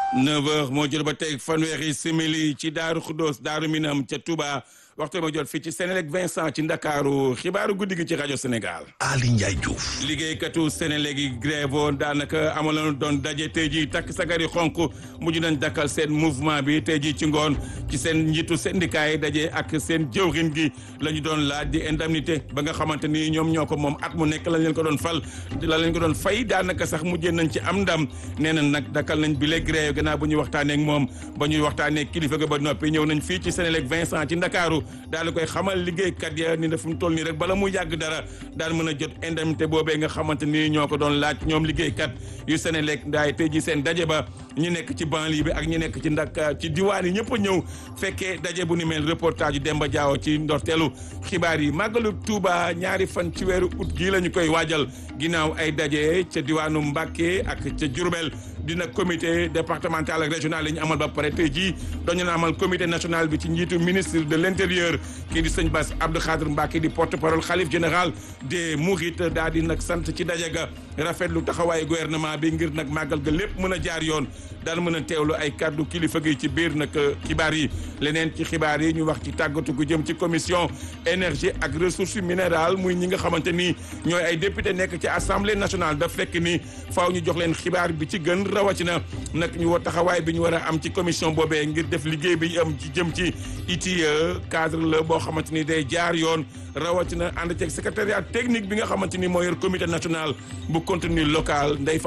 9h moo jot ba tey fanweeri simili ci Daaru Xuddoos Daaru Minam ca Touba waxtu ma jot fii ci Sénélec Vincent ci Ndakaaru xibaaru guddi gi ci rajo Sénégal. Ali Ndiaye Diouf. liggéeykatu Sénélec yi grève woon daanaka amaloon doon daje tey jii takk sagari xonk mujj nañ dakkal seen mouvement bi tey jii ci ngoon ci seen njiitu syndicat yi daje ak seen jëwrin gi la ñu doon laaj di indemnité ba nga xamante ni ñoom ñoo ko moom at mu nekk lañ leen ko doon fal la leen ko doon fay daanaka sax mujjee nañ ci am ndam nee na nag dakkal nañ bi le grève gannaaw bu ñuy waxtaanee ak moom ba ñuy waxtaanee kilifa ga ba noppi ñëw nañ fii ci Sénélec Vincent ci Ndakaaru daal di koy xamal liggéeykat ya ni ne fu mu toll nii rek bala mu yàgg dara daal mën a jot indemnité boobee nga xamante ni ñoo ko doon laaj ñoom liggéeykat yu Sénélec ndaay tey ji seen daje ba ñu nekk ci banlieue bi ak ñu nekk ci ndak ci diwaan yi ñëpp a ñëw fekkee daje bu ni mel reportage yu Demba Diaw ci ndorteelu xibaar yi màggalu Touba ñaari fan ci weeru août gii la ñu koy waajal ginnaaw ay daje ca diwaanu Mbacké ak ca Diourbel dina comité départemental ak régional yi ñu amal ba pare tey jii dañu na amal comité national bi ci njiitu ministre de l' intérieur kii di sëñ Bass Abdou Khadre Mbacké di porte parole xalif général des Mourides daal di nag sant ci daje ga rafetlu taxawaayu gouvernement bi ngir nag màggal ga lépp mën a jaar yoon daal mën a teewlu ay kàddu kilifa gi ci biir nag xibaar yi leneen ci xibaar yi ñu wax ci tàggatu gu jëm ci commission énergie ak ressources minérales muy ñi nga xamante ni ñooy ay député nekk ci assemblée nationale daf fekk ni faaw ñu jox leen xibaar bi ci gën rawatina nag ñu war taxawaay bi ñu war a am ci commission boobee ngir def liggéey bi am ci jëm ci ITIE cadre la boo xamante ni day jaar yoon rawatina ànd ceeg secrétariat technique bi nga xamante ni moo yor comité national bu contenu local Ndeye